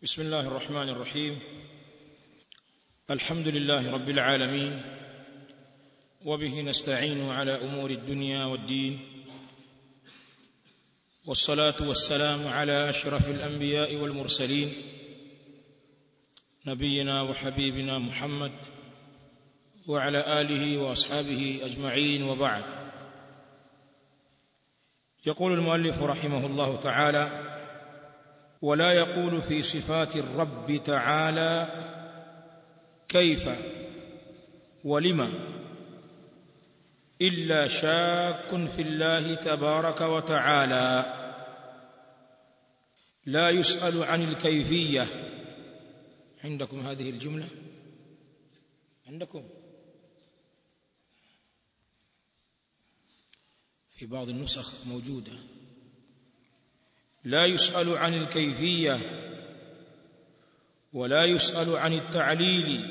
بسم الله الرحمن الرحيم الحمد لله رب العالمين وبه نستعين على امور الدنيا والدين والصلاه والسلام على اشرف الانبياء والمرسلين نبينا وحبيبنا محمد وعلى اله واصحابه اجمعين وبعد يقول المؤلف رحمه الله تعالى ولا يقول في صفات الرب تعالى كيف ولما الا شاك في الله تبارك وتعالى لا يسال عن الكيفيه عندكم هذه الجمله عندكم في بعض النسخ موجوده لا يسأل عن الكيفية ولا يسأل عن التعليل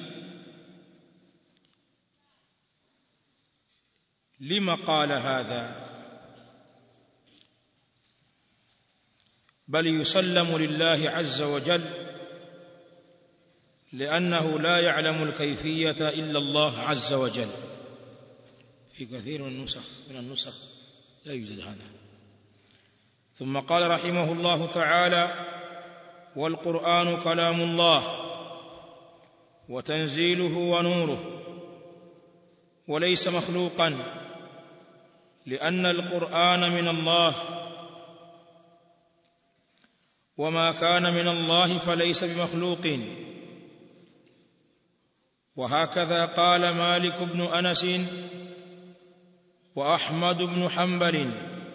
لما قال هذا بل يسلم لله عز وجل لأنه لا يعلم الكيفية إلا الله عز وجل في كثير من النسخ من النسخ لا يوجد هذا ثم قال رحمه الله تعالى والقرآن كلام الله وتنزيله ونوره وليس مخلوقا لأن القرآن من الله وما كان من الله فليس بمخلوق وهكذا قال مالك بن أنس وأحمد بن حنبل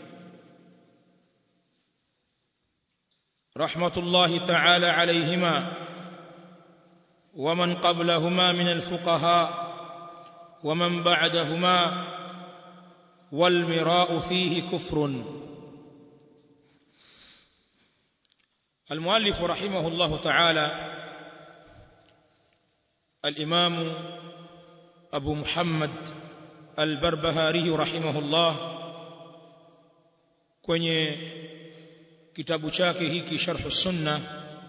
رحمة الله تعالى عليهما ومن قبلهما من الفقهاء ومن بعدهما والمراء فيه كفر المؤلف رحمه الله تعالى الإمام أبو محمد البربهاري رحمه الله kwenye kitabu chake hiki sharh sunna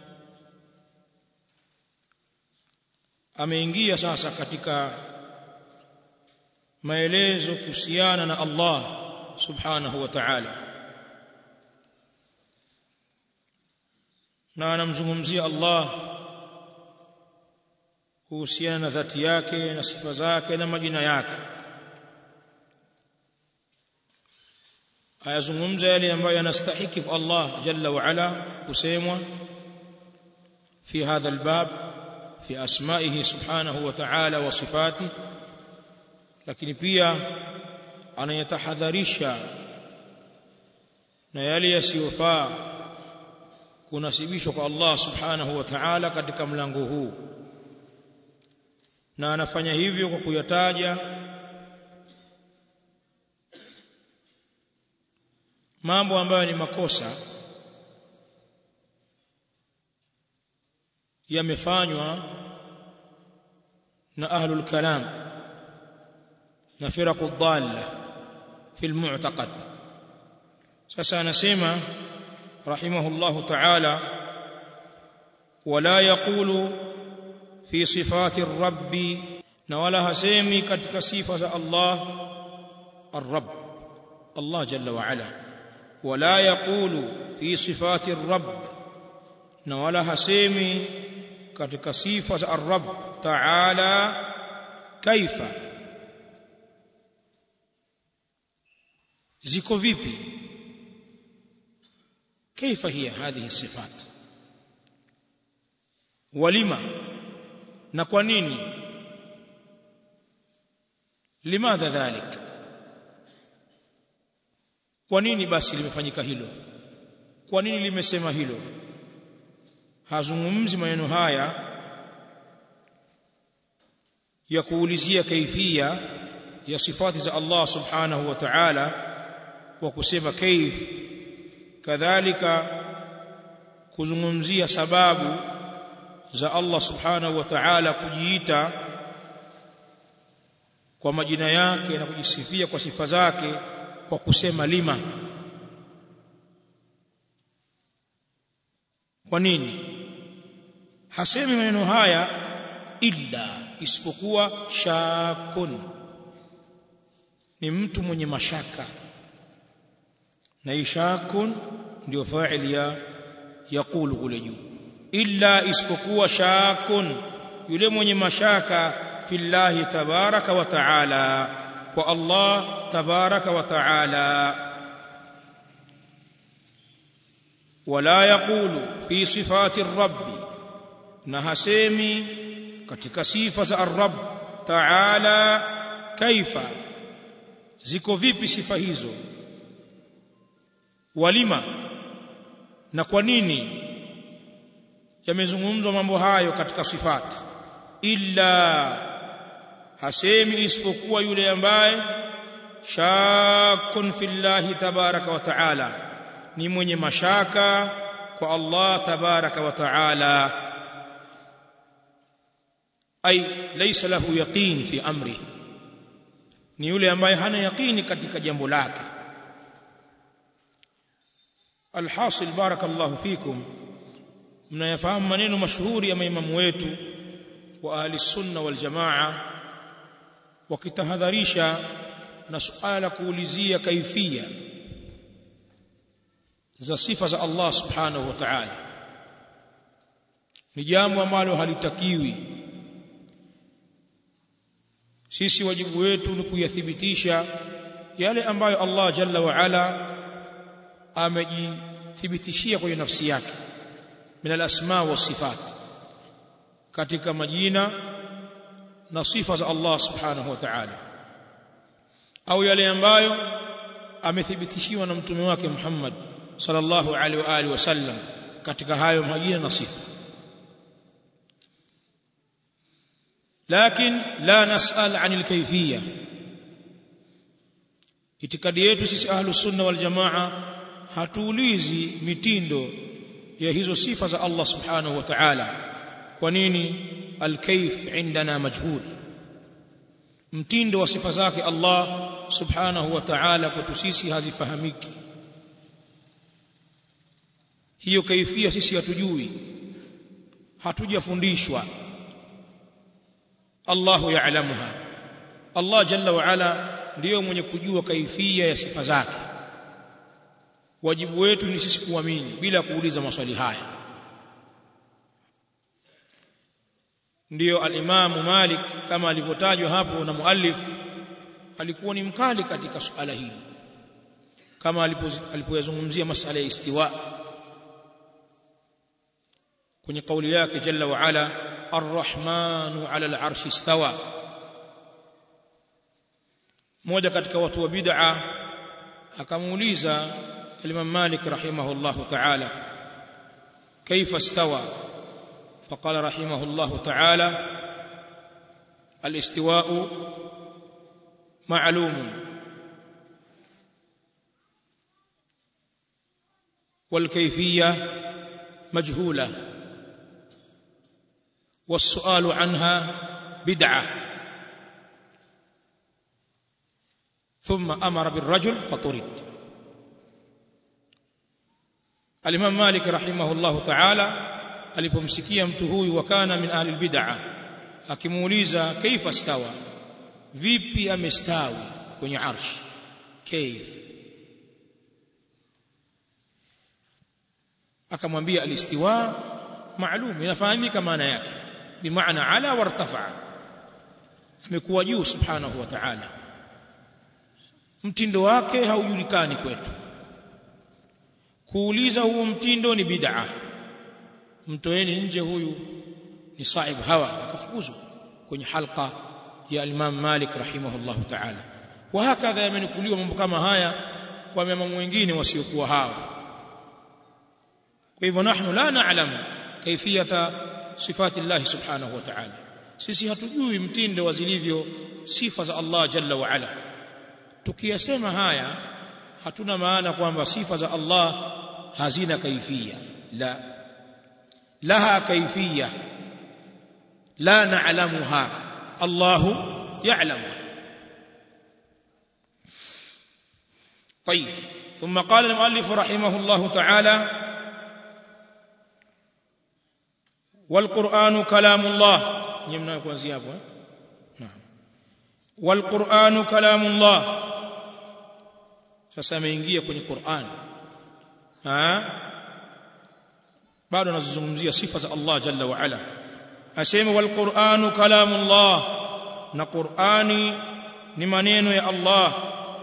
ameingia sasa katika maelezo kuhusiana na Allah subhanahu wa ta'ala na anamzungumzia Allah kuhusiana na dhati yake na sifa zake na majina yake ayazungumza yale ambayo yanastahiki kwa Allah jalla wa ala kusemwa fi hadha albab fi asma'ihi subhanahu wa ta'ala wa sifati lakini pia anayatahadharisha na yale yasiyofaa kunasibishwa kwa Allah subhanahu wa ta'ala katika mlango huu na anafanya hivyo kwa kuyataja mambo ambayo ni makosa yamefanywa na ahlul kalam na firaqu dhalla fi almu'taqad sasa anasema rahimahullah ta'ala wala yaqulu fi sifati rabbi na wala hasemi katika sifa za Allah الرب الله جل وعلا ولا يقول في صفات الرب na wala hasemi katika sifa za ar-rabb ta'ala kaifa ziko vipi kaifa hiya hadhihi sifat walima na kwa nini limadha dhalik kwa nini basi limefanyika hilo kwa nini limesema hilo hazungumzi maneno haya ya kuulizia kaifia ya sifati za Allah subhanahu wa ta'ala kwa kusema kaif kadhalika kuzungumzia sababu za Allah subhanahu wa ta'ala kujiita kwa majina yake na kujisifia kwa sifa zake kwa kusema lima kwa nini hasemi maneno haya illa isipokuwa shakun ni mtu mwenye mashaka na ishakun ndio fa'il ya yaqulu kule juu illa isipokuwa shakun yule mwenye mashaka fillahi tabaraka wa taala kwa Allah tabaraka wa taala wala yaqulu fi sifati rabbi na hasemi katika sifa za ar-rabb taala kaifa ziko vipi sifa hizo walima na kwa nini yamezungumzwa mambo hayo katika sifati illa hasemi isipokuwa yule ambaye shakun fillahi tabaraka wa taala ni mwenye mashaka kwa Allah tabaraka wa taala ay laysa lahu yaqin fi amri ni yule ambaye hana yaqini katika jambo lake alhasil barakallahu fikum mnayafahamu maneno mashuhuri ya maimamu wetu wa ahli sunna wal jamaa wakitahadharisha na suala kuulizia kaifia za sifa za Allah subhanahu wa ta'ala ni jambo ambalo halitakiwi sisi wajibu wetu ni kuyathibitisha yale ambayo Allah jalla wa ala amejithibitishia kwenye nafsi yake min al-asma wa sifat katika majina na sifa za Allah subhanahu wa ta'ala au yale ambayo amethibitishiwa na mtume wake Muhammad sallallahu alaihi wa alihi wasallam katika hayo majina na sifa لكن لا نسأل عن الكيفية itikadi yetu sisi ahlus sunna wal jamaa hatuulizi mitindo ya hizo sifa za Allah subhanahu wa ta'ala kwa nini alkayf indana majhul mtindo wa sifa zake Allah subhanahu wa ta'ala kwetu sisi hazifahamiki hiyo kaifia sisi hatujui hatujafundishwa Allahu ya'lamuha Allah jalla wa ala ndiyo mwenye kujua kaifia ya sifa zake wajibu wetu ni sisi kuamini bila kuuliza maswali haya ndiyo al-Imam Malik kama alivyotajwa hapo na muallif alikuwa ni mkali katika suala hili kama alipoyazungumzia masala ya istiwa kwenye kauli yake jalla wa ala arrahmanu ala al-arshi istawa mmoja katika watu wa bid'a akamuuliza الإمام مالك رحمه الله تعالى كيف استوى فقال رحمه الله تعالى الاستواء معلوم والكيفية مجهولة والسؤال عنها بدعة ثم أمر بالرجل فطرد Al-Imam Malik rahimahullahu ta'ala alipomsikia mtu huyu wakana min ahli bid'ah akimuuliza kaifa stawa vipi amestawi kwenye arsh kaif akamwambia alistiwa maalum inafahamika maana yake bimaana ala wartafa amekuwa juu subhanahu wa ta'ala mtindo wake haujulikani kwetu kuuliza huo mtindo ni bid'a mtoeni nje huyu ni saib hawa akafukuzwa kwenye halqa ya Imam Malik rahimahullahu ta'ala wa hakadha yamenukuliwa mambo kama haya kwa mamamu wengine wasiokuwa hao kwa hivyo nahnu la na'lamu kaifiyata sifati Allah subhanahu wa ta'ala sisi hatujui mtindo wa zilivyo sifa za Allah jalla wa ala tukiyasema haya hatuna maana kwamba sifa za Allah hazina kaifia la laha kaifia la na'lamuha Allah ya'lamu طيب ثم قال المؤلف رحمه الله تعالى والقرآن كلام الله نمنا kuanzia hapo naam والقرآن كلام الله sasa ameingia kwenye Qur'an ha bado anazungumzia sifa za Allah jalla wa ala asema wal Qur'anu kalamullah na Qur'ani ni maneno ya Allah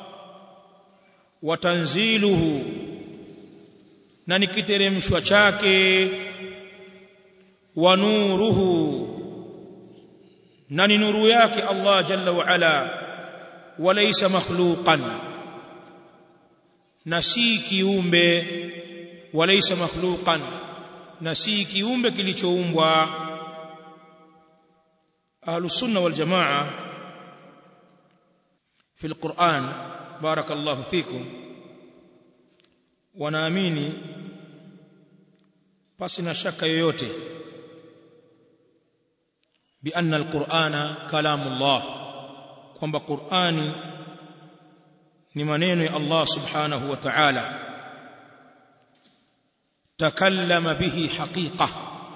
wa tanziluhu na ni kiteremshwa chake wa nuruhu na ni nuru yake Allah jalla wa ala walaysa makhluqan na si kiumbe walaysa makhluqan na si kiumbe kilichoumbwa ahlus sunna wal jamaa في القرآن بارك الله فيكم wanaamini pasi na shaka yoyote بأن القرآن كلام الله kwamba Qur'ani ni maneno ya Allah subhanahu wa ta'ala takallama bihi haqiqa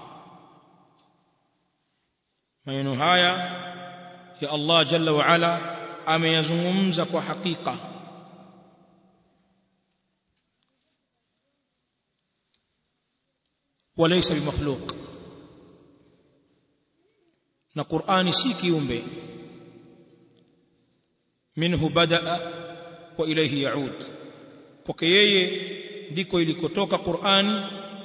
maneno haya ya Allah jalla wa ala ameyazungumza kwa hakika walaysa bimakhluq na Qur'ani si kiumbe minhu badaa wa ilayhi yaud kwake yeye ndiko ilikotoka Qur'ani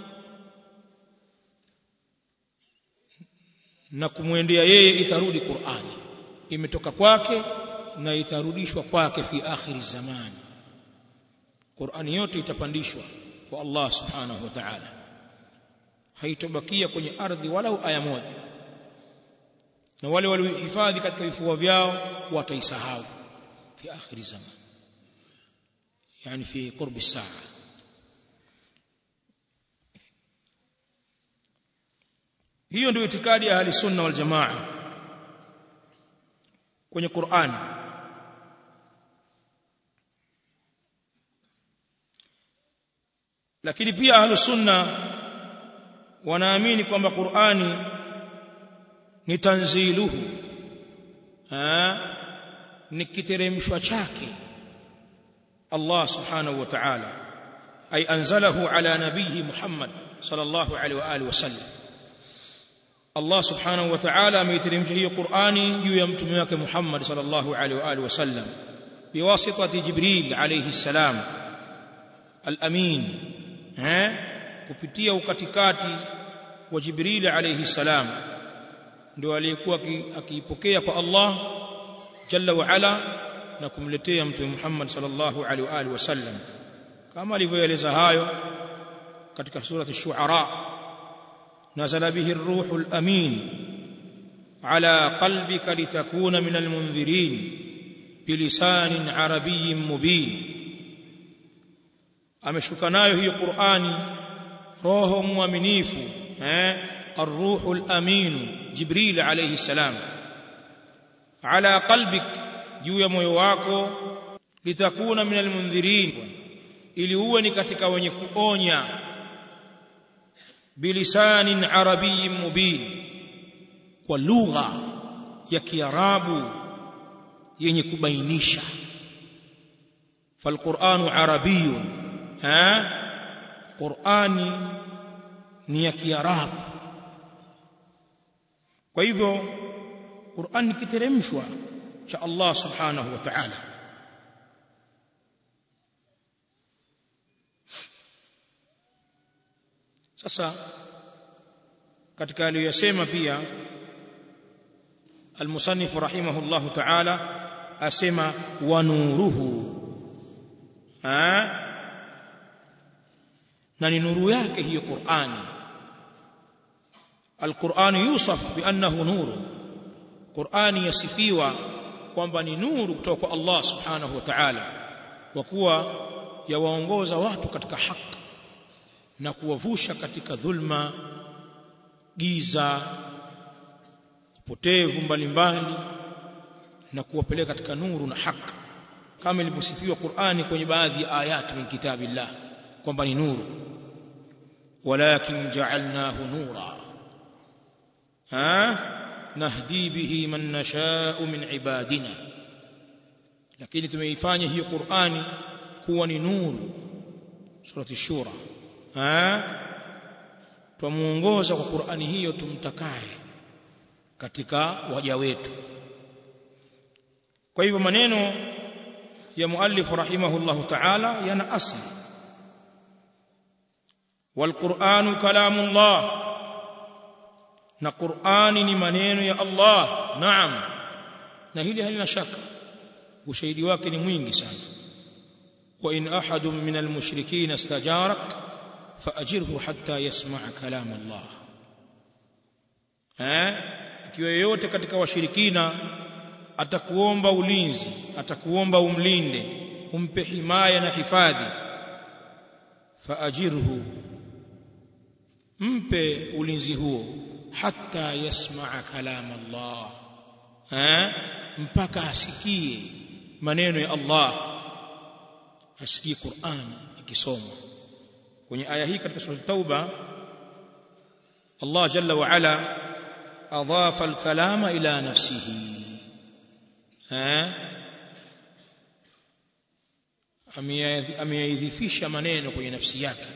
na kumwendea yeye itarudi Qur'ani imetoka kwake na itarudishwa kwake fi akhiri zaman Qur'ani yote itapandishwa kwa Allah subhanahu wa ta'ala haitobakia kwenye ardhi walau aya moja na wale waliohifadhi katika vifua vyao wataisahau fi akhiri zaman yani fi qurbi saa hiyo ndio itikadi ya ahli sunna wal jamaa kwenye Qur'an lakini pia ahli sunna wanaamini kwamba Qur'ani ni tanziluhu ha ni kiteremshwa chake Allah subhanahu wa ta'ala ay anzalahu ala nabihi Muhammad sallallahu alaihi wa alihi wasallam Allah subhanahu wa ta'ala ameiteremsha hiyo Qur'ani juu ya mtume wake Muhammad sallallahu alaihi wa alihi wasallam biwasitati Jibril alayhi salam al-amin eh kupitia ukatikati wa Jibril alayhi salam ndio aliyekuwa akiipokea kwa Allah jalla wa ala na kumletea mtume Muhammad sallallahu alaihi wa alihi wasallam kama alivyoeleza hayo katika surati ash-shu'ara نزل به الروح الأمين على قلبك لتكون من المنذرين بلسان عربي مبين ameshuka nayo hiyo Qur'ani roho mwaminifu eh الروح الأمين جبريل عليه السلام على قلبك juu ya moyo wako litakuna min almundhirin ili uwe ni katika wenye kuonya bilisanin arabiyyin mubin kwa lugha ya kiarabu yenye kubainisha falquranu arabiyun ha qurani ni ya kiarabu kwa hivyo qurani kiteremshwa cha Allah subhanahu wa ta'ala sasa katika aliyosema pia المصنف رحمه الله تعالى أسمى ونوره ها نني نور yake hiyo Qur'an القرآن يوصف بأنه نور Qur'ani yasifiwa kwamba ni nuru kutoka kwa Allah subhanahu wa ta'ala kwa kuwa yawaongoza watu katika haki na kuwavusha katika dhulma giza upotevu mbalimbali na kuwapeleka katika nuru na haki kama ilivyosifiwa Qur'ani kwenye baadhi ya ayati min kitabillah kwamba ni nuru walakin ja'alnahu nura ha nahdi bihi man nasha'u min ibadina lakini tumeifanya hiyo Qur'ani kuwa ni nuru surati shura ha twamuongoza kwa Qur'ani hiyo tumtakaye katika waja wetu kwa hivyo maneno ya muallif rahimahullahu ta'ala yana asli والقرآن كلام الله na Qur'ani ni maneno ya Allah naam na hili halina shaka ushahidi wake ni mwingi sana wa in ahadun min almushrikeen istajarak faajirhu hatta yasma' kalam Allah eh ikiwa yoyote katika washirikina atakuomba ulinzi atakuomba umlinde umpe himaya na hifadhi faajirhu mpe ulinzi huo hatta yasmaa kalam Allah eh mpaka asikie maneno ya Allah asikie Qur'an ikisomwa kwenye aya hii katika sura Tauba Allah jalla wa ala adhafa al-kalama ila nafsihi eh ameyaidhifisha maneno kwenye nafsi yake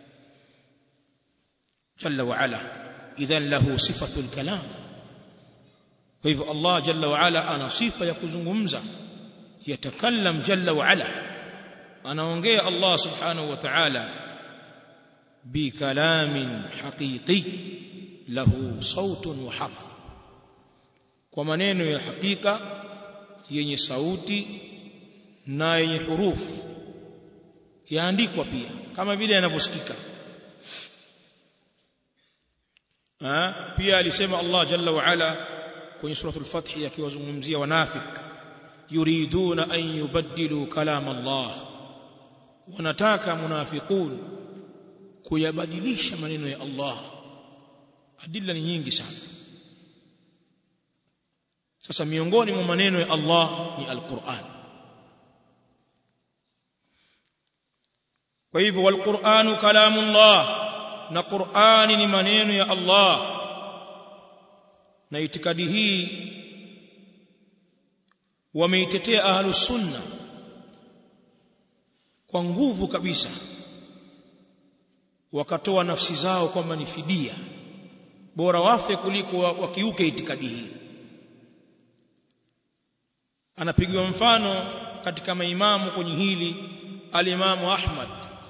jalla wa ala idhan lahu sifatu al-kalam kwa hivyo Allah jalla wa ala ana sifa ya kuzungumza yatakallam jalla wa ala anaongea Allah subhanahu wa ta'ala bikalamin haqiqi lahu sautun wa harf kwa maneno ya hakika yenye sauti na yenye hurufu yaandikwa pia kama vile yanavyosikika pia alisema Allah jalla wa ala kwenye suratul fath akiwazungumzia wanafik yuriduna an yubaddilu kalam Allah wanataka munafiqun kuyabadilisha maneno ya Allah adilla ni nyingi sana sasa miongoni mwa maneno ya Allah ni alquran kwa hivyo walquranu kalamullah na qurani ni maneno ya Allah na itikadi hii wameitetea ahlus sunna kwa nguvu kabisa wakatoa nafsi zao kwamba ni fidia bora wafe kuliko wakiuke itikadi hii anapigiwa mfano katika maimamu kwenye hili alimamu Ahmad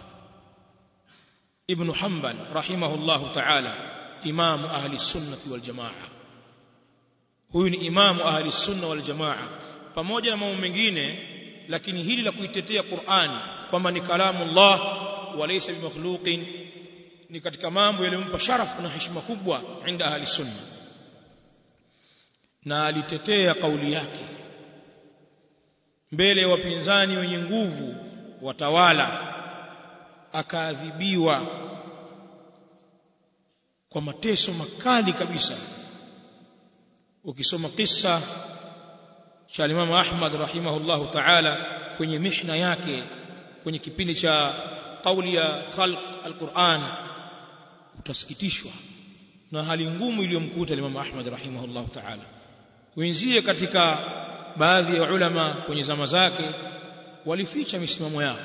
ibn Hanbal rahimahullahu ta'ala imamu ahli sunnati wal jamaa huyu ni imamu ahli sunna wal jamaa pamoja na mambo mengine lakini hili la kuitetea Qur'ani kwamba ni kalamu Allah walaysa bimakhluqin ni katika mambo yaliyompa sharafu na heshima kubwa inda ahli sunna na alitetea kauli yake mbele ya wapinzani wenye nguvu watawala akaadhibiwa kwa mateso makali kabisa ukisoma kisa cha Imam Ahmad rahimahullahu ta'ala kwenye mihna yake kwenye kipindi cha kauli ya khalq alquran utasikitishwa na hali ngumu iliyomkuta Imam Ahmad rahimahullahu ta'ala wenzie katika baadhi ya ulama kwenye zama zake walificha misimamo yao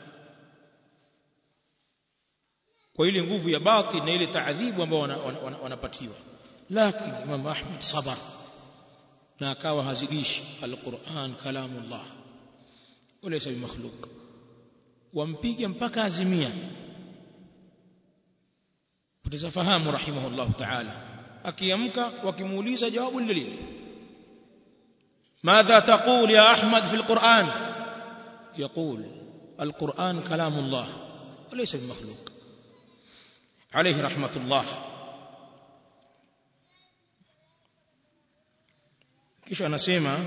kwa ile nguvu ya batil na ile taadhibu ambayo wanapatiwa lakini Imam Ahmad sabar na akawa hazidishi alquran kalamullah walaysa bimakhluq wampiga mpaka azimia poteza fahamu rahimahullah ta'ala akiamka wakimuuliza jawabu lile lile ماذا تقول يا أحمد في القرآن يقول القرآن كلام الله وليس بمخلوق عليه رحمة الله kisha anasema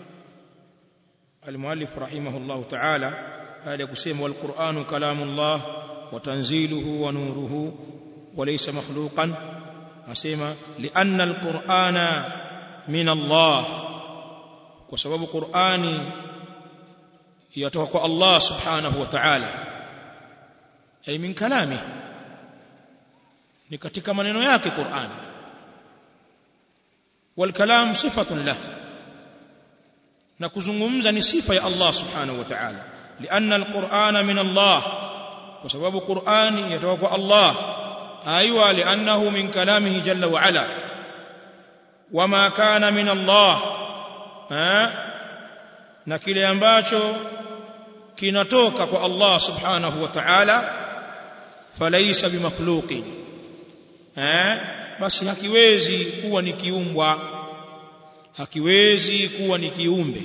المؤلف رحمه الله تعالى هذا يقسم والقرآن كلام الله وتنزيله ونوره وليس مخلوقا أسمى لأن القرآن من الله وسبب قرآن يتوقع الله سبحانه وتعالى أي من كلامه ni katika maneno yake Qur'an والكلام صفة له نكزungumza ni sifa ya Allah subhanahu wa ta'ala لأن القرآن من الله وسبب القرآن يتوقع الله أيوة لأنه من كلامه جل وعلا وما كان من الله ها na kile ambacho kinatoka kwa Allah subhanahu wa ta'ala falaysa bimakhluqin eh basi hakiwezi kuwa ni kiumbwa hakiwezi kuwa ni kiumbe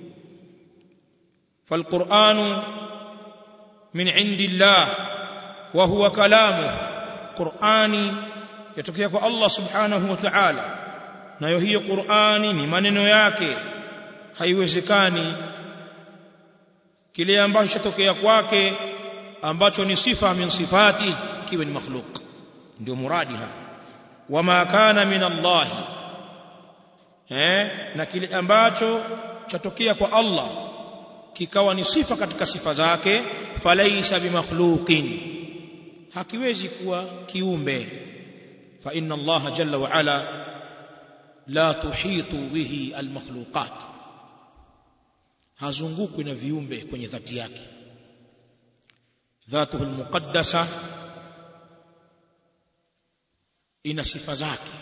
falquranu min indillah wa huwa kalamu qurani yatokea kwa Allah subhanahu wa ta'ala nayo hiyo qurani ni maneno yake haiwezekani kile ambacho chatokea kwake ambacho ni sifa min sifati kiwe ni makhluk ndio muradi hapa wama kana min Allah eh na kile ambacho chatokea kwa Allah kikawa ni sifa katika sifa zake falaisa bimakhluqin hakiwezi kuwa kiumbe fa inna Allah jalla wa ala la tuhitu bihi almakhluqat hazungukwi na viumbe kwenye dhati yake dhatuhu almuqaddasa ina sifa zake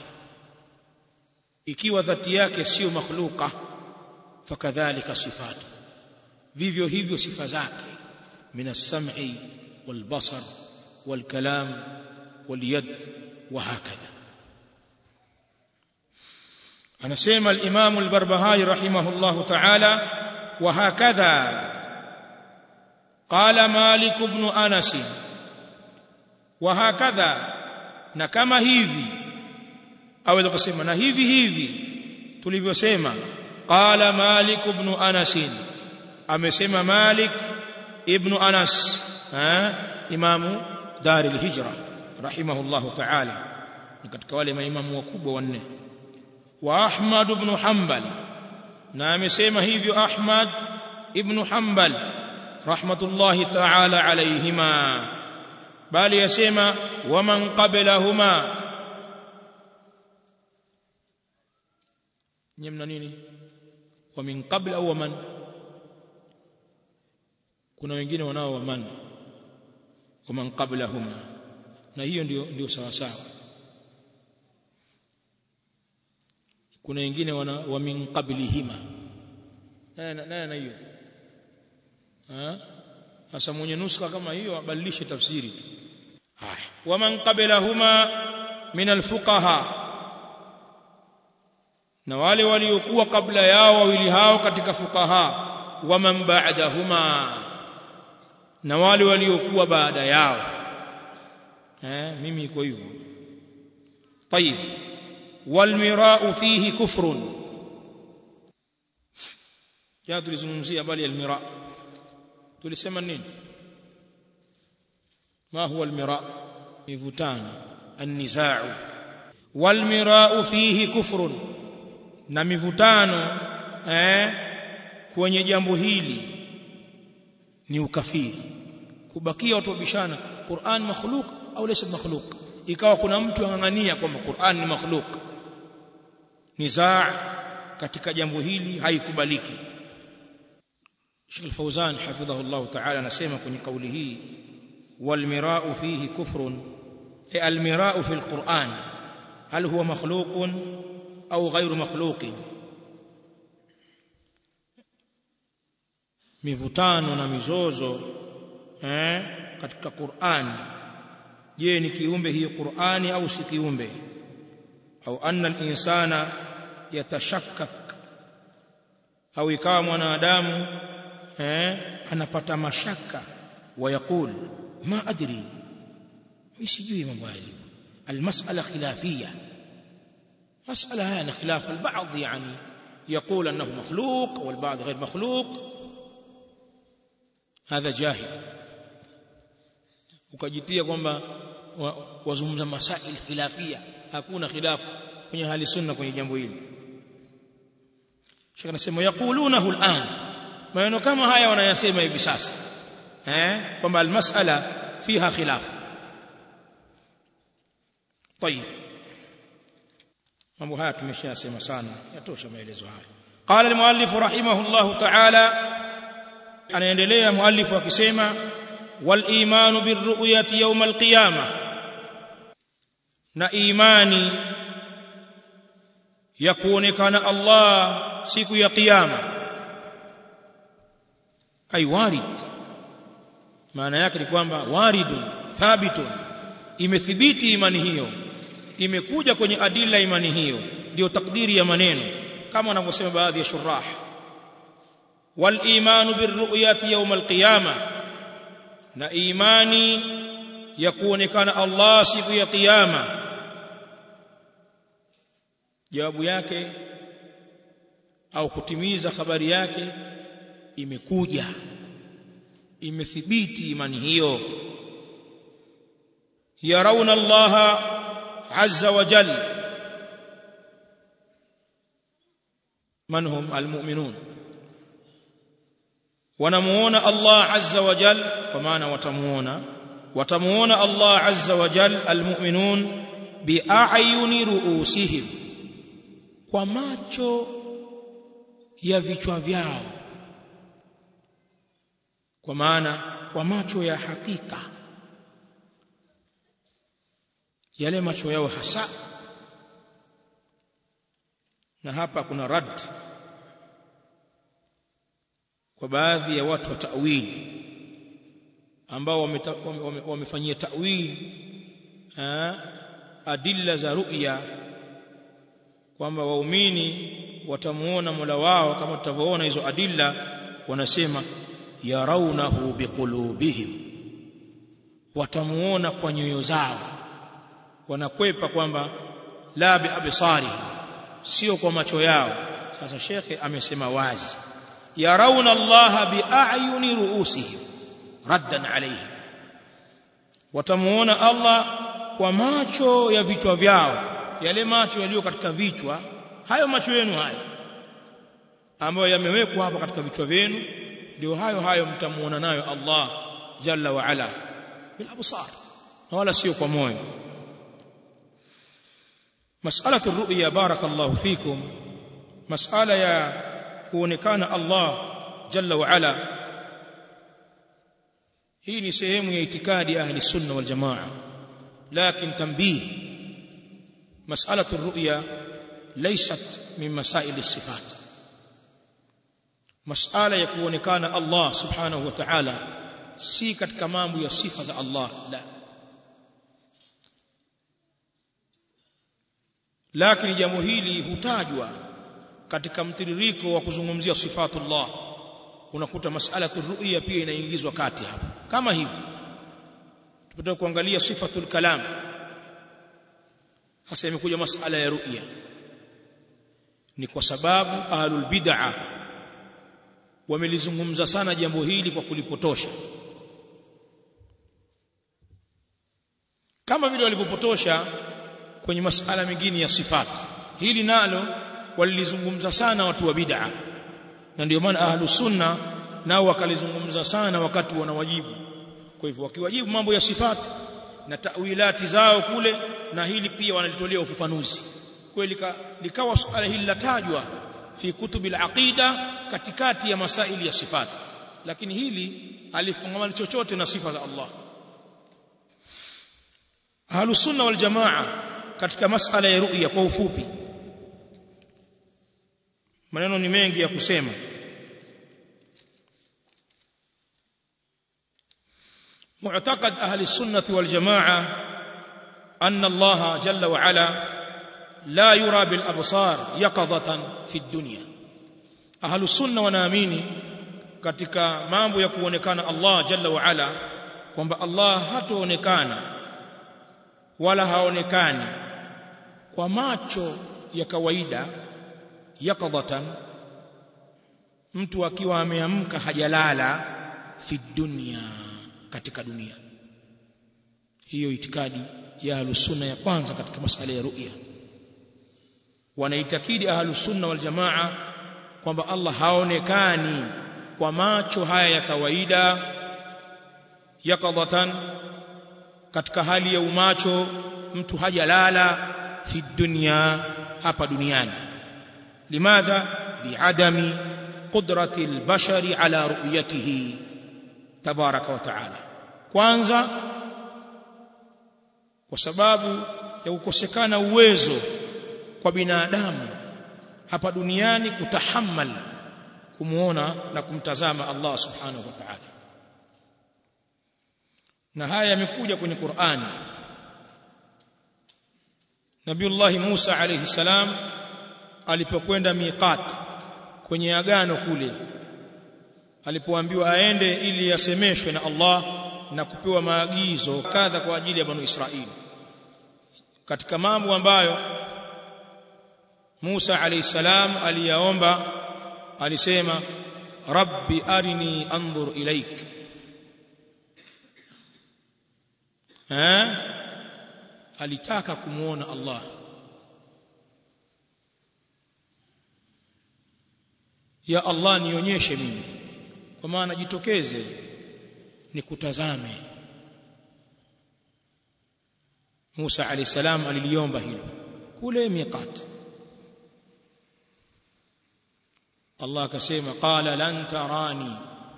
ikiwa dhati yake sio makhluqa fakadhalika sifatu vivyo hivyo sifa zake min as-sam'i wal-basar wal-kalam wal-yad wa hakadha anasema al-imam al-barbahari rahimahullah ta'ala wa hakadha qala malik ibn anas wa hakadha na kama hivi aweza kusema na hivi hivi tulivyosema qala malik ibn anas amesema malik ibn anas eh imamu dar al-hijra rahimahullah ta'ala ni katika wale maimamu wakubwa wanne wa ahmad ibn hanbal na amesema hivyo ahmad ibn hanbal rahmatullahi ta'ala alayhima bali yasema waman qablahuma nyemna nini wa min qabl au waman kuna wengine wanao waman waman qablahuma na hiyo ndio ndio sawa sawa kuna wengine wana wa min qablihima nani na hiyo sasa mwenye nuska kama hiyo abadilishe tafsiri haya waman qablahuma min alfuqaha na wale waliokuwa kabla yao wawili hao katika fuqaha waman ba'dahuma na wale waliokuwa baada yao eh mimi iko hivyo طيب والمراء فيه كفر ya tulizungumzia bali almira tulisema nini ما هو المراء مivutano النزاع والمراء فيه كفر na mivutano eh kwenye jambo hili ni ukafiri kubakia watu wabishana Qur'an makhluq au laysa makhluq ikawa kuna mtu angangania kwamba Qur'an ni makhluq nizaa katika jambo hili haikubaliki Sheikh Al-Fauzan hafidhahu Allah ta'ala anasema kwenye kauli hii والمراء فيه كفر أي المراء في القرآن هل هو مخلوق أو غير مخلوق mivutano na mizozo eh, katika Qur'an je ni kiumbe hii Qur'ani au si kiumbe au anna al-insana yatashakkak au ikawa mwanadamu eh, anapata mashaka ويقول ما أدري يسجوي من والي المسألة خلافية مسألة هنا خلاف البعض يعني يقول أنه مخلوق والبعض غير مخلوق هذا جاهل ukajitia kwamba wazungumza masail khilafia hakuna khilafu kwenye hali sunna kwenye jambo hili shekh anasema yaqulunahu al'an maneno kama haya wanayasema hivi sasa eh kwamba almas'ala fiha khilaf طيب mambo haya tumeshayasema sana yatosha maelezo haya qala almuallif rahimahullah ta'ala anaendelea muallif akisema wal imanu birru'yati yawm alqiyama na imani ya kuonekana Allah siku ya kiyama ay warid maana yake ni kwamba waridun thabitun imethibiti imani hiyo imekuja kwenye adila imani hiyo ndio takdiri ya maneno kama wanavyosema baadhi ya shurah wal imanu birru'yati yawm alqiyama na imani ya kuonekana Allah siku ya kiyama jawabu yake au kutimiza habari yake imekuja imethibiti imani hiyo yarawna Allah azza wa jalla man hum almu'minun wanamuona Allah azza wa jal kwa maana watamuona watamuona Allah azza wa jal almu'minun bi'ayuni ru'usihim kwa macho ya vichwa vyao kwa maana kwa macho ya hakika yale macho yao hasa na hapa kuna rad kwa baadhi ya watu wa ta'wili ambao wamefanyia ta'wili adilla za ru'ya kwamba waumini watamuona Mola wao kama tutavyoona hizo adilla wanasema yarawnahu biqulubihim watamuona kwa nyoyo zao wanakwepa kwamba la bi absari sio kwa macho yao sasa shekhe amesema wazi yarawna Allah bi a'yuni ru'usihim raddan alayhi watamuona Allah kwa macho ya vichwa vyao yale macho yaliyo katika vichwa hayo macho yenu hayo ambayo yamewekwa hapa katika vichwa vyenu ndio hayo hayo mtamuona nayo Allah jalla wa ala bil absar wala sio kwa moyo مسألة الرؤيا بارك الله فيكم مسألة يا kuonekana Allah jalla wa ala hii ni sehemu ya itikadi ya ahli sunna wal jamaa lakin tanbih mas'alatu ar-ru'ya laysat min masail as-sifat mas'ala ya kuonekana Allah subhanahu wa ta'ala si katika mambo ya sifa za Allah la lakini jambo hili hutajwa katika mtiririko wa kuzungumzia sifatullah unakuta mas'alatu ru'ya pia inaingizwa kati hapa kama hivi tupatao kuangalia sifatul kalam hasa imekuja mas'ala ya ru'ya ni kwa sababu ahlul bid'ah wamelizungumza sana jambo hili kwa kulipotosha kama vile walivyopotosha kwenye masala mengine ya sifat hili nalo walilizungumza sana watu wa bid'a na ndio maana ahlu sunna nao wakalizungumza sana wakati wanawajibu kwa hivyo wakiwajibu mambo ya sifat na tawilati zao kule na hili pia wanalitolea ufafanuzi kweli likawa suala hili latajwa fi kutubil aqida katikati ya masaili ya sifat lakini hili alifungamana chochote na sifa za Allah ahlu sunna wal jamaa katika masala ya ru'ya kwa ufupi maneno ni mengi ya kusema معتقد أهل السنة والجماعة أن الله جل وعلا لا يرى بالأبصار يقظة في الدنيا أهل السنة وناميني katika mambo ya kuonekana Allah jalla wa ala kwamba Allah hataonekana wala haonekani kwa macho ya kawaida yakadhatan mtu akiwa ameamka hajalala fi dunya katika dunia hiyo itikadi ya ahlusunna ya kwanza katika masala ya ru'ya wanaitakidi ahlusunna wal jamaa kwamba Allah haonekani kwa macho haya ya kawaida yakadhatan katika hali ya umacho mtu hajalala fi dunya hapa duniani limadha liadami qudrati albashari ala ru'yatihi tabaraka wa taala kwanza kwa sababu ya kukosekana uwezo kwa binadamu hapa duniani kutahammal kumuona na kumtazama Allah subhanahu wa ta'ala na haya yamekuja kwenye Qur'ani Nabiullah Musa alayhi salam alipokwenda miqat kwenye agano kule alipoambiwa aende ili yasemeshwe na Allah na kupewa maagizo kadha kwa ajili ya banu Israili katika mambo ambayo Musa alayhi salam aliyaomba alisema rabbi arini anzur ilaik eh alitaka kumuona Allah ya Allah nionyeshe mimi kwa maana jitokeze nikutazame Musa alayhi salam aliliomba hilo kule miqat Allah akasema qala lan tarani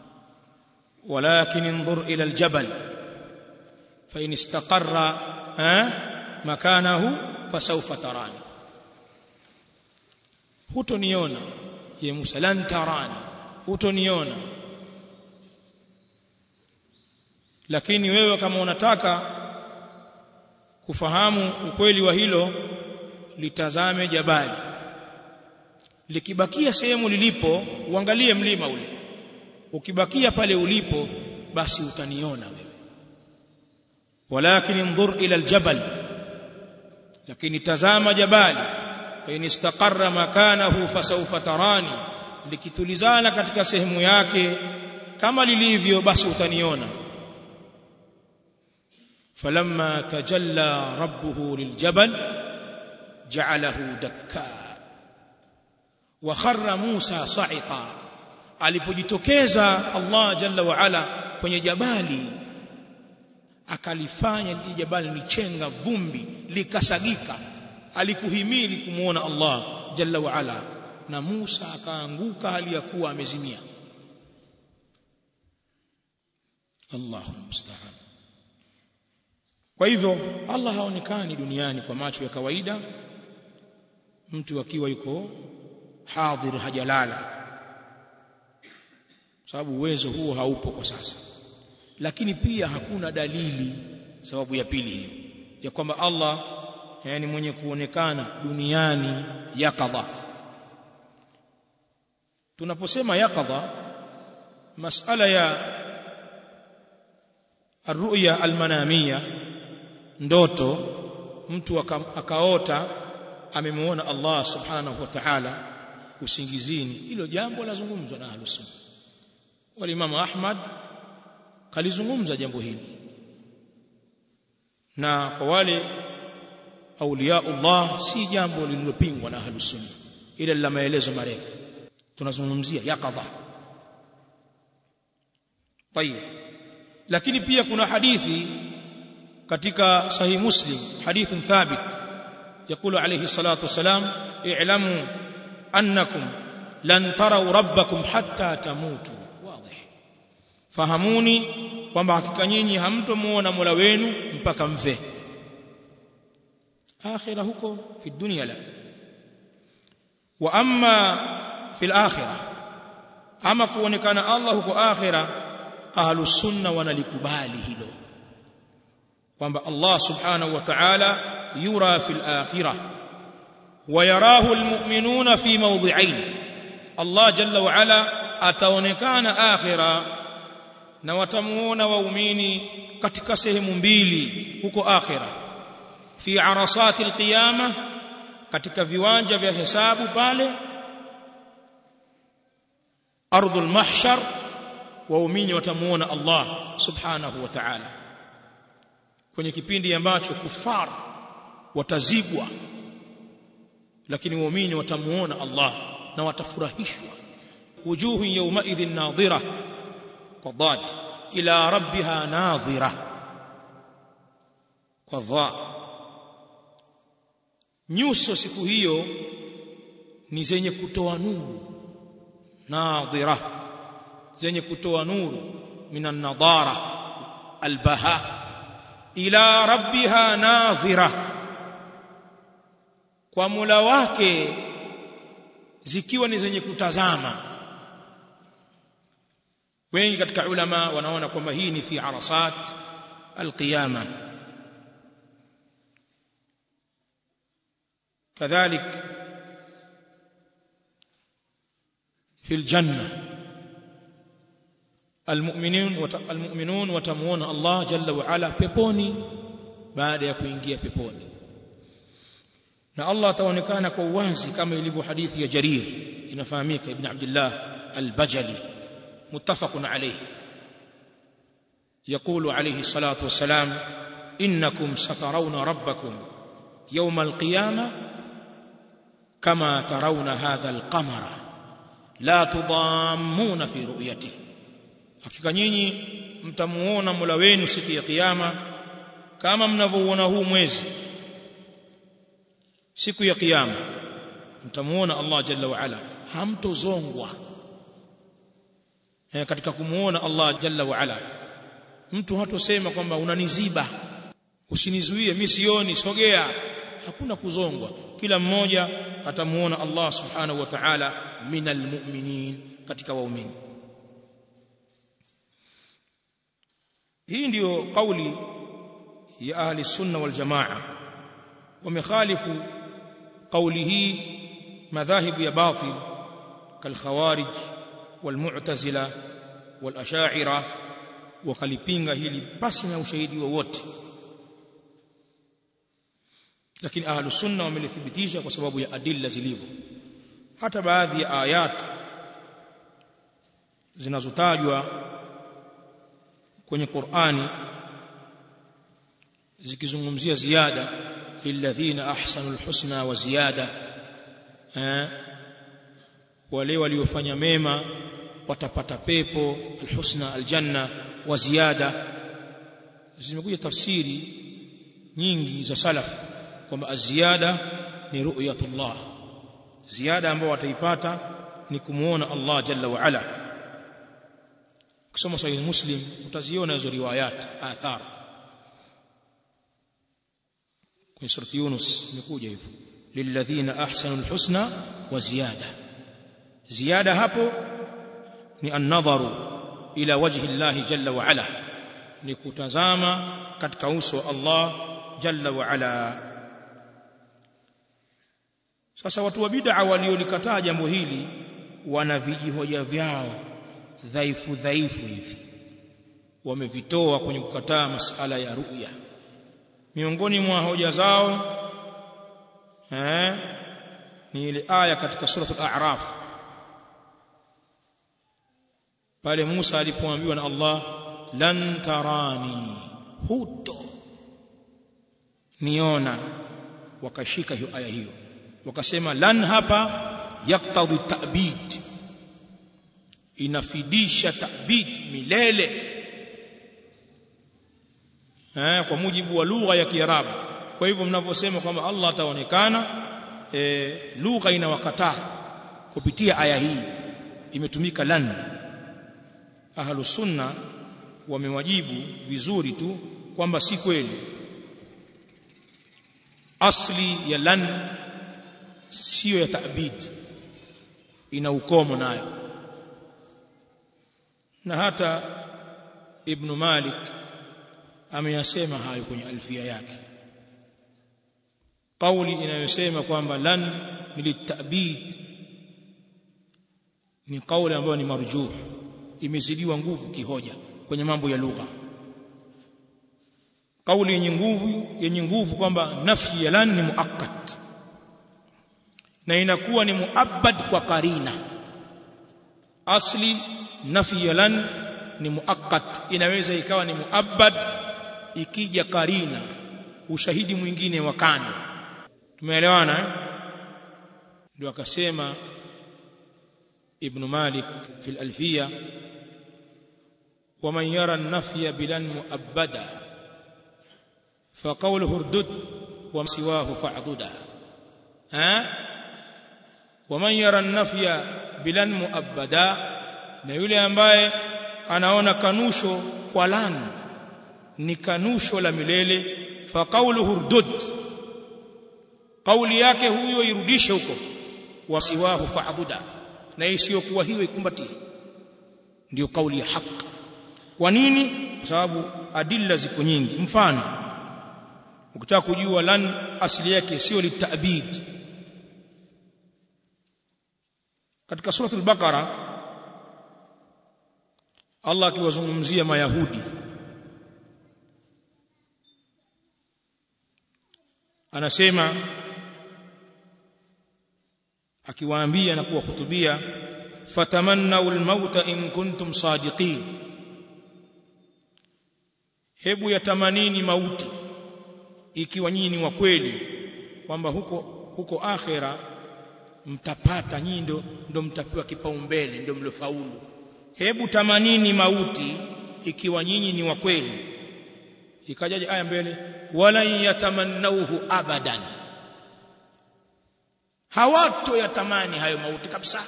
ولكن انظر إلى الجبل فإن استقر مكانه فسوف تراني hutoniona ye Musa lan tarani hutoniona lakini wewe kama unataka kufahamu ukweli wa hilo litazame jabali likibakia sehemu lilipo uangalie mlima ule ukibakia pale ulipo basi utaniona wewe walakin انظر ila aljabal lakini tazama jabali in istaqarra makanahu fasawfa tarani likitulizana katika sehemu yake kama lilivyo basi utaniona فلما تجلى ربه للجبل جعله دكا وخر موسى صعقا alipojitokeza Allah jalla wa ala kwenye jabali akalifanya lile jabali ni chenga vumbi likasagika alikuhimili kumuona Allah jalla wa ala na Musa akaanguka hali ya kuwa amezimia Allahu musta'an kwa hivyo Allah haonekani duniani kwa macho ya kawaida mtu akiwa yuko hadhir hajalala sababu uwezo huo haupo kwa sasa lakini pia hakuna dalili sababu ya pili hiyo ya kwamba Allah yani mwenye kuonekana duniani yakadha tunaposema yakadha masala ya arruya almanamia ndoto mtu akaota amemuona Allah subhanahu wa ta'ala usingizini hilo jambo lazungumzwa na ahlus sunna walimamu Ahmad kalizungumza jambo hili na kwa wale auliaullah si jambo lililopingwa na ahlus sunna ila la maelezo marefu tunazungumzia yakadha طيب lakini pia kuna hadithi katika sahih muslim hadith thabit يقول عليه الصلاه والسلام اعلموا انكم لن تروا ربكم حتى تموتوا fahamuni kwamba hakika nyinyi hamtomuona Mola wenu mpaka mfe akhira huko fi dunya la wa amma fil akhirah ama kuonekana Allah huko akhira ahlus sunna wanalikubali hilo kwamba Allah subhanahu wa ta'ala yura fil akhirah wa yarahu almu'minuna fi mawdhi'ain Allah jalla wa ala ataonekana akhira na watamuona waumini katika sehemu mbili huko akhira fi arasati alqiyama katika viwanja vya hesabu pale ardhul mahshar waumini watamuona Allah subhanahu wa ta'ala kwenye kipindi ambacho kufar watazibwa lakini waumini watamuona Allah na watafurahishwa wujuhu yawma idhin nadhira قضاد إلى ربها ناظرة قضاء nyuso siku hiyo ni zenye kutoa nuru nadhira zenye kutoa nuru minan nadara albaha ila rabbiha nadhira kwa mula wake zikiwa ni zenye kutazama wengi katika ulama wanaona kwamba hii ni fi arasat alqiyama كذلك في الجنة المؤمنون المؤمنون وتمون الله جل وعلا peponi baada ya kuingia peponi na Allah ataonekana kwa uwazi kama ilivyo hadithi ya Jarir inafahamika ibn Abdullah al-Bajali muttafaqun alayh يقول عليه الصلاة والسلام إنكم سترون ربكم يوم القيامة كما ترون هذا القمر لا تضامون في رؤيته hakika nyinyi mtamuona Mola wenu siku ya kiyama kama mnavyoona huu mwezi siku ya kiyama mtamuona Allah jalla wa ala hamtozongwa eh, katika kumuona Allah jalla wa ala mtu hatosema kwamba unaniziba usinizuie mimi sioni sogea hakuna kuzongwa kila mmoja atamuona Allah subhanahu wa ta'ala minal mu'minin katika waumini hii ndiyo kauli ya ahli sunna wal jamaa wamekhalifu kauli hii madhahibu ya batil kalkhawarij walmu'tazila walashaira wakalipinga hili basi na ushahidi wowote lakini ahlu sunna wamelithibitisha kwa sababu ya adilla zilivyo hata baadhi ya ayat zinazotajwa kwenye Qur'ani zikizungumzia ziada lilladhina ahsanul husna wa ziyada eh wale waliofanya mema watapata pepo alhusna aljanna wa ziyada zimekuja tafsiri nyingi za salaf kwamba aziada ni ru'yatullah ziada ambayo wataipata ni kumuona Allah jalla wa ala kusoma sahih muslim utaziona hizo riwayat athar kwenye surati yunus imekuja hivyo lilladhina ahsanu alhusna wa ziyada ziyada hapo ni an-nadharu ila wajhi Allah jalla wa ala ni kutazama katika uso wa Allah jalla wa ala sasa watu wa bid'a waliolikataa jambo hili wana vijihoja vyao dhaifu dhaifu hivi wamevitoa kwenye kukataa masala ya ru'ya miongoni mwa hoja zao eh ni ile aya katika suratul a'raf pale Musa alipoambiwa na Allah lan tarani huto niona wakashika hiyo aya hiyo wakasema lan hapa yaktadhi ta'bid inafidisha ta'bid milele eh kwa mujibu wa lugha ya Kiarabu kwa hivyo mnavyosema kwamba Allah ataonekana e, lugha inawakataa kupitia aya hii imetumika lan ahlu sunna wamewajibu vizuri tu kwamba si kweli asli ya lan sio ya ta'bid ina ukomo nayo na hata ibn Malik ameyasema hayo kwenye alfia yake kauli inayosema kwamba lan litabid ni kauli ambayo ni marjuh imezidiwa nguvu kihoja kwenye mambo ya lugha kauli yenye nguvu yenye nguvu kwamba nafyi ya lan ni muakkad na inakuwa ni muabbad kwa karina asli nafi ya lan ni muakkad inaweza ikawa ni muabbad ikija karina ushahidi mwingine wa kando tumeelewana eh? ndio akasema ibn malik fi al-alfiya ومن يرى النفي بلا مؤبدا فقوله اردد وسواه فاعضدا eh waman yara nafya bilan muabbada na yule ambaye anaona kanusho kwa lan ni kanusho la milele fa qawluhu urdud kauli yake huyo irudishe huko wasiwahu fa'buda na isiyokuwa hiyo ikumbatie ndio kauli ya haki kwa nini kwa sababu adilla ziko nyingi mfano ukitaka kujua lan asili yake sio litabid katika sura al-baqara Allah akiwazungumzia mayahudi anasema akiwaambia na kuwahutubia fatamannau almauta in kuntum sadiqin hebu yatamanini mauti ikiwa nyinyi ni wa kweli kwamba huko huko akhera mtapata nyinyi ndo, ndo mtapewa kipaumbele ndo mlofaulu hebu tamanini mauti ikiwa nyinyi ni wa kweli ikajaje aya mbele wala yatamannauhu abadan hawato yatamani hayo mauti kabisa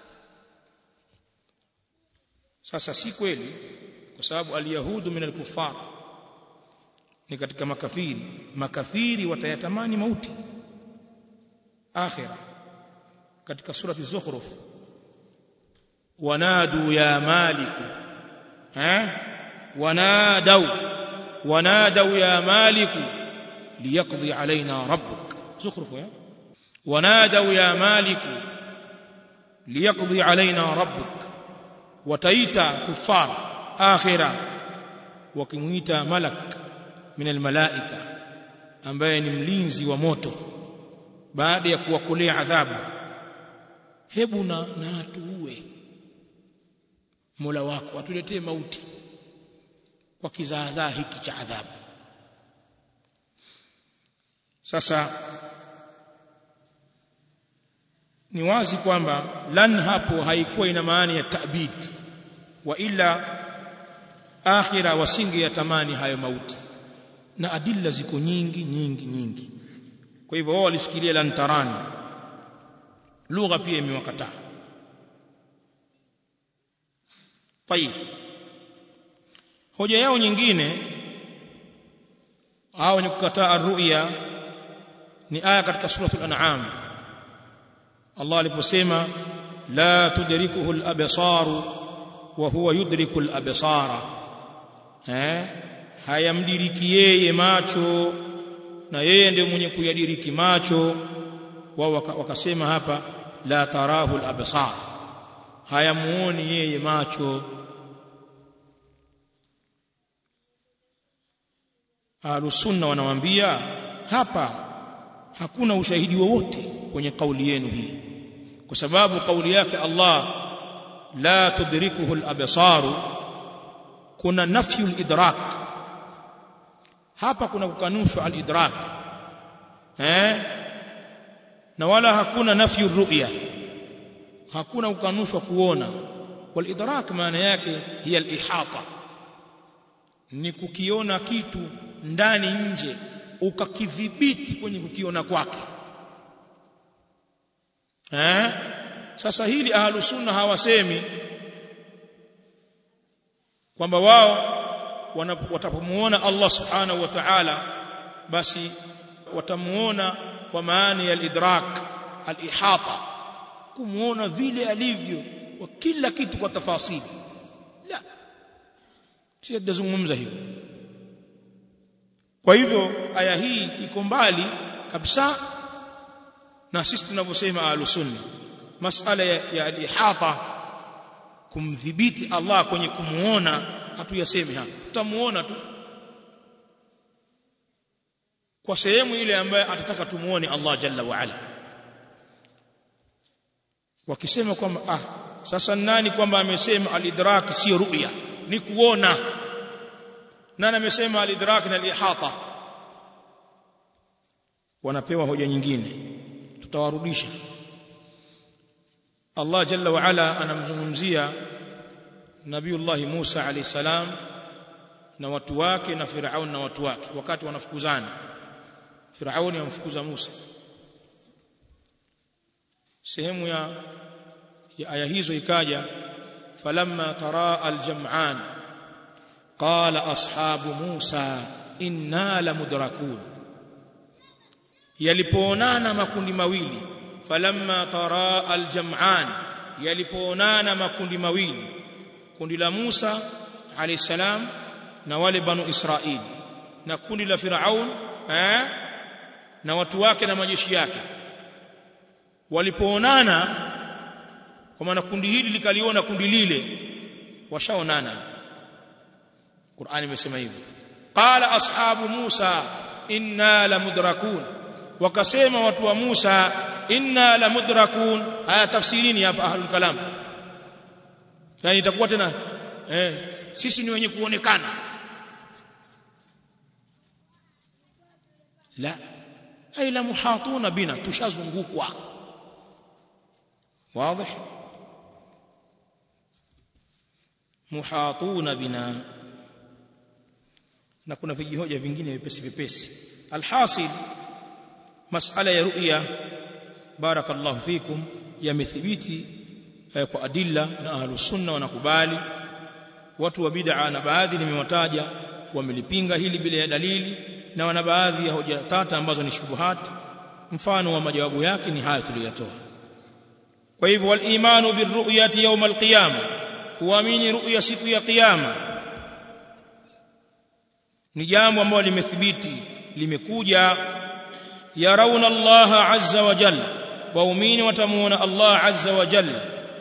sasa si kweli kwa sababu alyahudu min alkufar ni katika makafiri makafiri watayatamani mauti akhira katika surati zukhruf wanadu ya maliku ha wanadau wanadau ya maliku liyaqdi alaina rabbuk zukhruf ya wanadau ya maliku liyaqdi alaina rabbuk wataita kufar akhira wakimuita malak min almalaika ambaye ni mlinzi wa moto baada ya kuwakolea adhabu hebu na na atuue Mola wako atuletee mauti kwa kizaazaa hiki cha adhabu sasa ni wazi kwamba lan hapo haikuwa ina maana ya ta'bid wa ila akhira wasinge ya tamani hayo mauti na adilla ziko nyingi nyingi nyingi kwa hivyo wao walifikiria lan tarani lugha pia imewakataa طيب hoja yao nyingine hao ni kukataa ru'ya ni aya katika suratul an'am Allah aliposema la tudrikuhu al-absar wa huwa yudriku al-absara eh hayamdiriki yeye macho na yeye ndiye mwenye kuyadiriki macho wao wakasema hapa la tarahu al-absar hayamuoni yeye macho Ahlusunna wanawambia hapa hakuna ushahidi wowote kwenye kauli yenu hii kwa sababu kauli yake Allah la tudrikuhu al-absaru kuna nafyu al-idrak hapa kuna kukanushwa al-idrak eh na wala hakuna nafyu ru'ya hakuna kukanushwa kuona wal idrak maana yake hiya al-ihata ni kukiona kitu ndani nje ukakidhibiti kwenye kukiona kwake eh sasa hili ahlu sunna hawasemi kwamba wao watapomuona Allah subhanahu wa ta'ala basi watamuona kwa maana ya al-idrak al-ihata kumuona vile alivyo kwa kila kitu kwa tafasili la si tazungumza hivyo kwa hivyo aya hii iko mbali kabisa na sisi tunavyosema ahlusunna masala ya, ya al-ihata kumdhibiti Allah kwenye kumuona hatuyasemi hapa tutamuona tu kwa sehemu ile ambayo atataka tumuone Allah jalla wa ala wakisema kwamba ah sasa nani kwamba amesema al-idrak sio ru'ya ni kuona nani amesema al-idrak na al-ihata wanapewa hoja nyingine tutawarudisha Allah jalla wa ala anamzungumzia Nabiullah Musa alayhi salam na watu wake na Firaun na watu wake wakati wanafukuzana Firauni amfukuza Musa sehemu ya, ya aya hizo ikaja falamma taraa aljam'an qala ashabu Musa inna lamudrakun yalipoonana makundi mawili falamma taraa aljam'an yalipoonana makundi mawili kundi la Musa alayhi salam na wale banu Israili na kundi la Firaun eh, na watu wake na majeshi yake walipoonana kwa maana kundi hili likaliona kundi lile washaonana Qur'ani imesema hivyo qala ashabu Musa inna lamudrakun wakasema watu wa Musa inna lamudrakun haya tafsirini hapa ahlul kalam yani itakuwa tena eh, sisi ni wenye kuonekana la ay la muhatuna bina tushazungukwa wazi muhatuna bina na kuna vijihoja vingine vipesi vipesi alhasil masala ya ru'ya barakallahu fikum yamethibiti eh, kwa adilla na ahlus sunna wanakubali watu wa bid'a na baadhi nimewataja wamelipinga hili bila ya dalili na wana baadhi ya hoja tata ambazo ni shubuhat mfano wa majawabu yake ni haya tuliyotoa kwa hivyo wal imanu birru'yati yawm alqiyama kuamini ru'ya siku ya kiyama ni jambo ambalo limethibiti limekuja yarauna Allah azza wa jalla waumini watamuona Allah azza wa jalla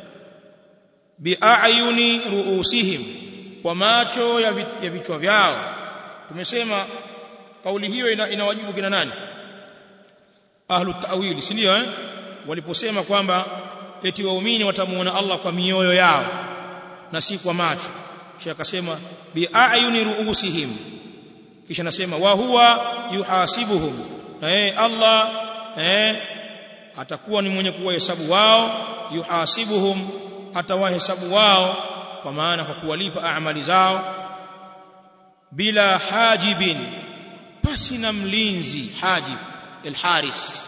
biayuni ruusihim kwa macho ya vichwa vyao tumesema kauli hiyo ina, inawajibu kina nani ahlu ta'wili si ndio eh waliposema kwamba eti waumini watamuona Allah kwa mioyo yao na si kwa macho kisha akasema biayuni ruusihim kisha nasema wa huwa yuhasibuhum na yeye Allah eh atakuwa ni mwenye kuwahesabu wao yuhasibuhum atawahesabu wao kwa maana kwa kuwalipa amali zao bila hajibin pasi na mlinzi hajib alharis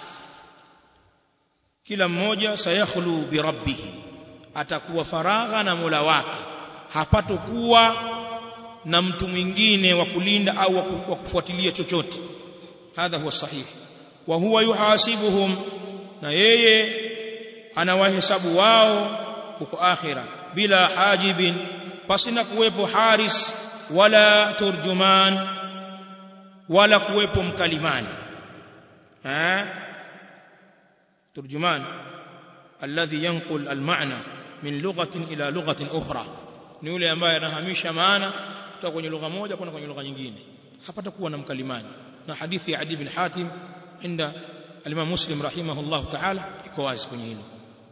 kila mmoja sayakhlu bi rabbih atakuwa faragha na Mola wake hapatokuwa na mtu mwingine wa kulinda au wa kufuatilia chochote hadha huwa sahihi wa huwa yuhasibuhum na yeye anawahesabu wao huko akhira bila hajibin pasina kuwepo haris wala turjuman wala kuwepo mkalimani ha turjuman alladhi yanqul almaana min lughatin ila lughatin ukhra ni yule ambaye anahamisha maana kutoka kwenye lugha moja kwenda kwenye lugha nyingine hapata kuwa na mkalimani na hadithi ya Adi bin Hatim inda al-Imam Muslim rahimahullah ta'ala iko wazi kwenye hilo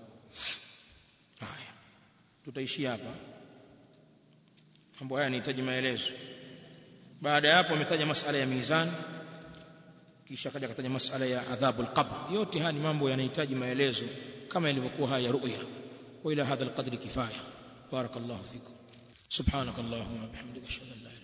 haya tutaishia hapa mambo haya yanahitaji maelezo baada ya hapo ametaja masala ya mizani kisha akaja akataja masala ya adhabul qabr yote haya ni mambo yanahitaji maelezo kama ilivyokuwa haya ru'ya wa ila hadha alqadri kifaya barakallahu fikum subhanakallahumma bihamdika ashhadu an la ilaha